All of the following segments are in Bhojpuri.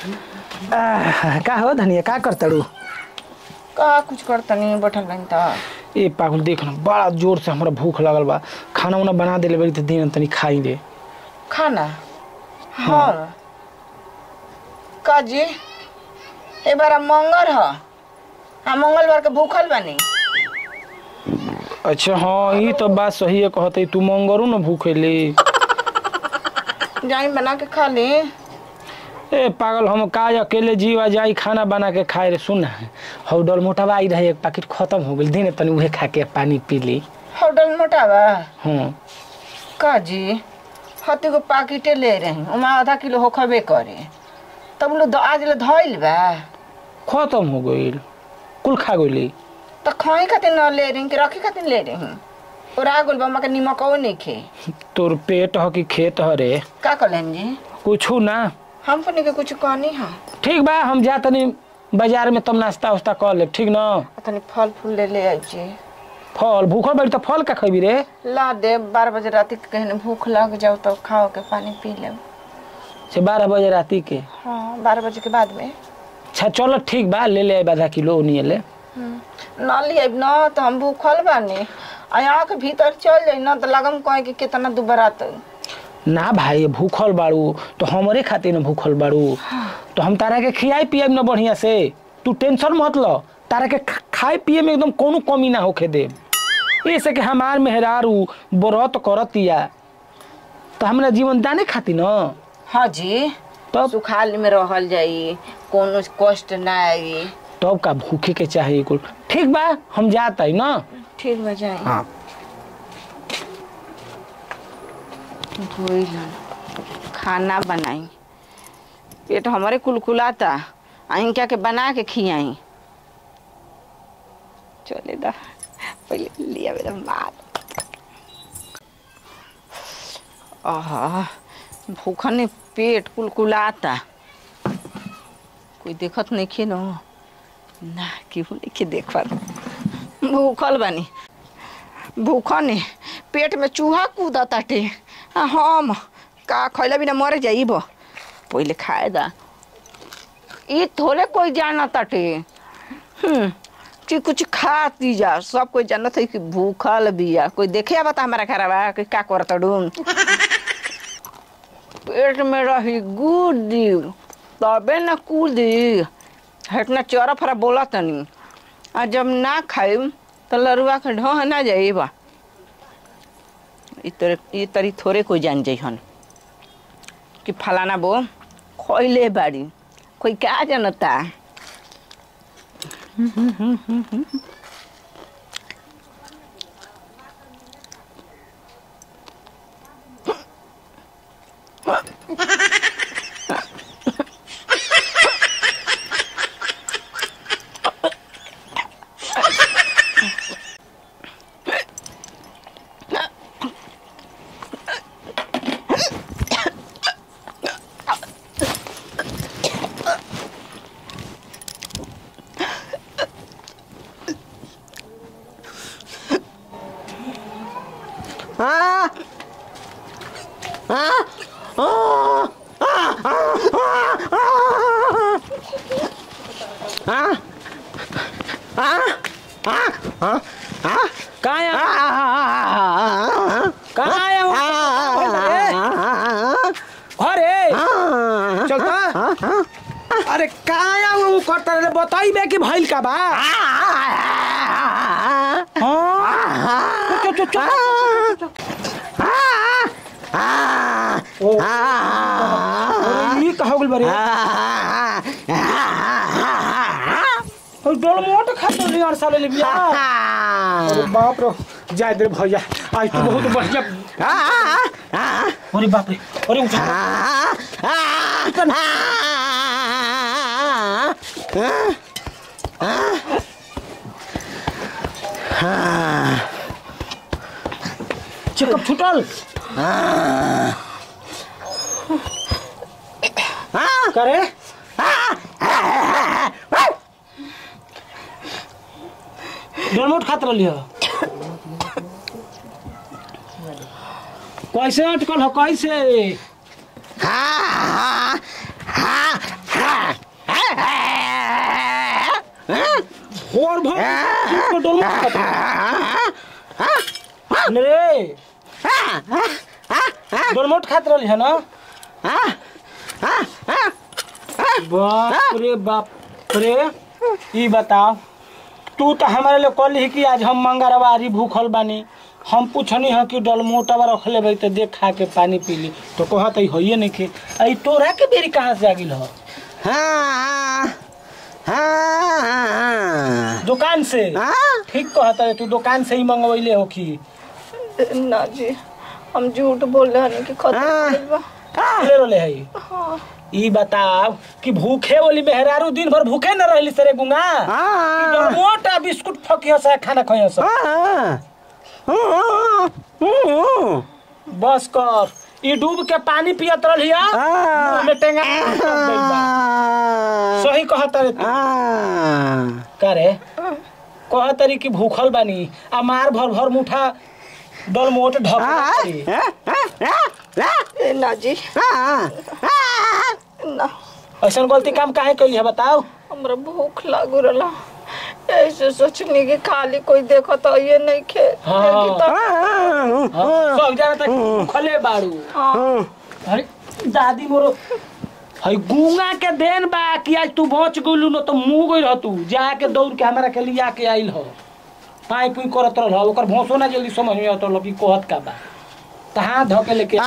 आह, का हो धनिया का करतड़ू का कुछ करता नहीं बैठल बनी त ए पागल देख ना बड़ा जोर से हमरा भूख लगल बा खाना उना बना देले बड़ी तो दिन तनी खाई दे खाना हाँ का जी ए बार मंगल ह हाँ मंगलवार के भूखल बनी अच्छा हाँ ये तो बात सही है कहते तू मंगरू ना भूखे ले जाई बना के खा ली ए पागल हम का अकेले जीवा जाई खाना बना के खाए रे सुन हौ डल मोटावा आई रहे एक पैकेट खत्म हो गेल दिन तनी उहे खा के पानी पी ली होटल मोटा बा हाँ का जी हती को पाकिटे ले रही उमा आधा किलो होखबे करे तब लो आज ले धइल बा खत्म हो गईल कुल खा गईली त खाई खातिर न ले रही कि रखी खातिर ले रही और आ गइल बा मके निमको नहीं खे तोर पेट ह कि खेत ह रे का कहलन जी कुछू ना हम अपने के कुछ कहनी है ठीक बा हम जा तनी बाजार में तब नाश्ता उस्ता कर ले ठीक ना तनी फल फूल ले ले आई जी फल भूखल बड़ी तो फल का खबी रे ला दे बारह बजे रात के कहने भूख लग जाओ तो खाओ के पानी पी ले से बारह बजे राती के हाँ बारह बजे के बाद में अच्छा चलो ठीक बा ले ले आधा किलो नहीं ले न लिए न तो हम भूखल बानी आ यहाँ के भीतर चल जाई न तो लगम कहे कि कितना दुबरात ना भाई भूखल बाड़ू तो हमरे खातिर न भूखल बाड़ू तो हम तारा के खियाई पियाई न बढ़िया से तू टेंशन मत लो तारा के ख- खाए पिए में एकदम कोनो कमी ना होखे दे ऐसे कि हमार मेहरारू व्रत करतिया तो हमरा जीवन दाने खातिर न हाँ जी तब सुखाल में रहल जाई कोनो कष्ट ना आई तब का भूखे के चाहिए कुल ठीक बा हम जाता है ना ठीक बा जाई हाँ धोइलन खाना बनाई पेट हमारे कुलकुलाता आई क्या के बना के खियाई चले दा पहले लिया मेरा माल आहा भूखन पेट कुलकुलाता कोई देखत नहीं खे न ना केहू नहीं खे देखत भूखल बानी भूखन पेट में चूहा कूदताटे आ हम का खैला बिना मर जाइब पहिले खाए दा ई थोड़े कोई जानताटे हम्म कि कुछ खा ती जा सब कोई जानत है कि भूखल बिया कोई देखे आवत हमारा घरवा कि का करत डूम पेट में रही गुदी तबे न कूदी हेतना चौरा फरा बोला तनी आ जब ना खाइम तो लरुआ के ढह ना जाइबा ई तोरे ई तरी थोड़े कोई जान जइहन कि फलाना बो खैले बाड़ी कोई का जानता कहाँ आया कहाँ आया अरे चलता अरे कहाँ आया वो करता रे बताई बे कि भइल का बा हाँ चुप चुप चुप ओ अरे ये कहा गेल बरे और डोल मोट खाते नहीं और साले ले बिया अरे बाप रे जाय दे भैया आज तो बहुत बढ़िया अरे बाप रे अरे उठा चेकअप छूटल करे डोलमोट खात रहली हो कैसे अटकल हो कैसे भर भर इसको डोल मत खात रे डोलमोट खात रहली है ना बाप रे बाप रे ई बताओ तू तो हमारे लिए कहली कि आज हम मंगलवारी भूखल बानी हम पूछनी है कि डलमोटवा रख लेबै तो देख खा के पानी पी ली तो कहत है होइए नहीं के आई तोरा के बेरी कहाँ से आ गिल हो दुकान से ठीक कहत है तू दुकान से ही मंगवैले हो कि ना जी हम झूठ बोल रहे हैं कि खत्म हो गइल बा। ले रोले है हाँ ई बताओ कि भूखे वाली मेहरारू दिन भर भूखे न रहली सरे गुंगा मोटा बिस्कुट फकियो से खाना खइयो से बस कर ई डूब के पानी पियत रहलिया मुंह में टेंगा सही कहत रे तू करे कहत री कि भूखल बानी आ मार भर भर मुठा डल मोट ढक ए ना जी ना ऐसा गलती काम काहे कैली है बताओ हमरा भूख लागू रहा ऐसे सोचनी कि खाली कोई देखो तो ये नहीं खे हाँ। देखी तो हाँ, सब जाना तक भूखले बाड़ू हाँ अरे दादी मोरो हई गुंगा के देन बा कि आज तू बच गइलू न तो मुंह गइल ह तू जाके दौड़ के हमरा के लिया के आइल ह पाई पुई करत रहल ह, ओकर भोंसो ना जल्दी समझ में आवत रहल कि कहत का बा तहाँ धऽ के लेके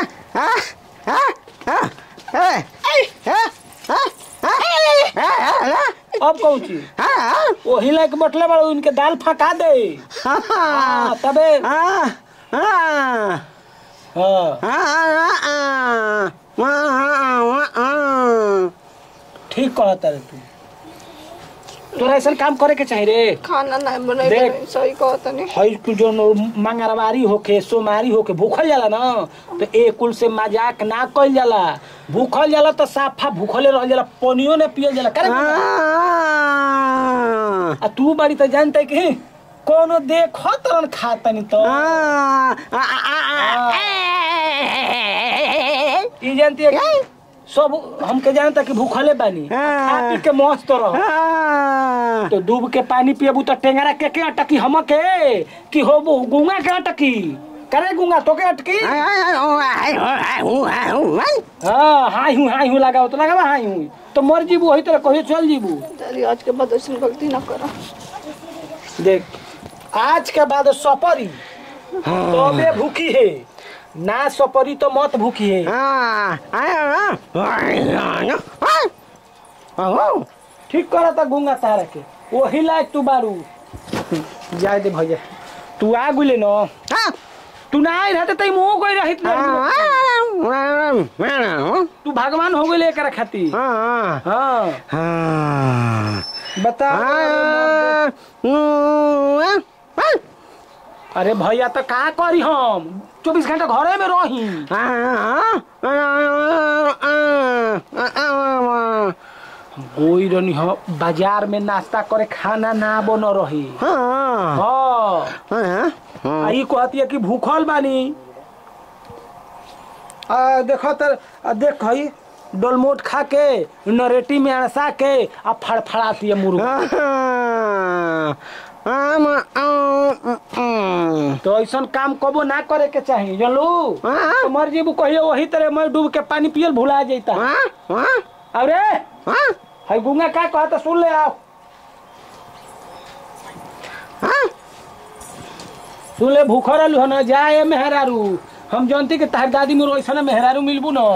अब कहू चीज ओही लायक बटले बा उनके दाल फका दे हाँ, तबे हाँ ठीक कहत रे तू तोरा ऐसा काम करे के चाही रे खाना नहीं बने देख। सही कहता नहीं हई तू जो मंगलवारी होके सोमारी होके भूखल जाला ना तो ए कुल से मजाक ना कइल जाला भूखल जाला तो साफा भूखले रह जाला पानियो ने पियल जाला करे आ तू बड़ी तो जानते कि कोनो देखो तरन खातनी तो ई जानती है कि सब हमके जानता कि भूखले बानी खा पी के मस्त रह तो डूब के पानी पियबू तो टेंगरा के के अटकी हमके कि हो गुंगा के अटकी करे गुंगा तो के अटकी हाँ हाई हूँ हाई हूँ लगाओ तो लगावा हाई हूँ तो मर जीबू वही तरह कहियो चल जीबू तेरी आज के बाद ऐसी गलती ना करो देख आज के बाद सपरी तबे भूखी है ना सपरी तो मत भूखी है ठीक करा था गुंगा तारा के वही लायक तू बारू जाए दे भैया तू आ गुले न तू ना आई रहते तई मुंह कोई रहित ना तू भगवान हो गइले एकरा खातिर हाँ बता अरे भैया तो का करी हम चौबीस घंटा घरे में रही गोई रनी हम बाजार में नाश्ता करे खाना ना बन रही हाँ आ ई कहती है कि भूखल बानी आ देखो तर आ देख हई डोलमोट खा के नरेटी में अड़सा के आ फड़फड़ाती है मुर्गा तो ऐसा काम कबो ना करे के चाहिए जानलू तो मर जीबू कहियो वही तरह मैं डूब के पानी पियल भुला जाता अरे हई गुंगा का कहता सुन ले आओ सुन ले भूख रहलू न जाए मेहरारू हम जानती कि तार दादी मोर ऐसा मेहरारू मिलबू न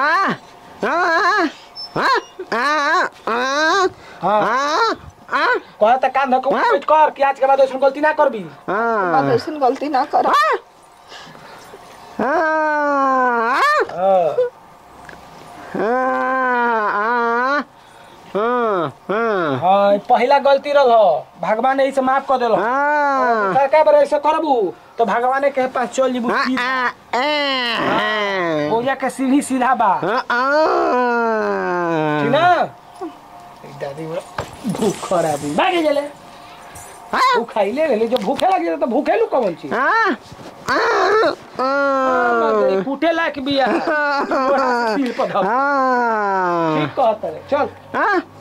कहता कान धक्का उठ कर कि आज के बाद ऐसा गलती ना करबी बाद ऐसी गलती ना करो हाँ। हाँ पहला गलती रहल भगवान यही से माफ कर दिल का बार ऐसा करबू तो भगवान के पास चल जीबू पूजा के सीढ़ी सीधा बा ठीक ना दादी भूख खराब भागे जले भूख खाइले रहले जो भूखे लगे तो भूखे लू कौन चीज फूटे लायक बिया सिर पर धर। ठीक कहत रे चल हाँ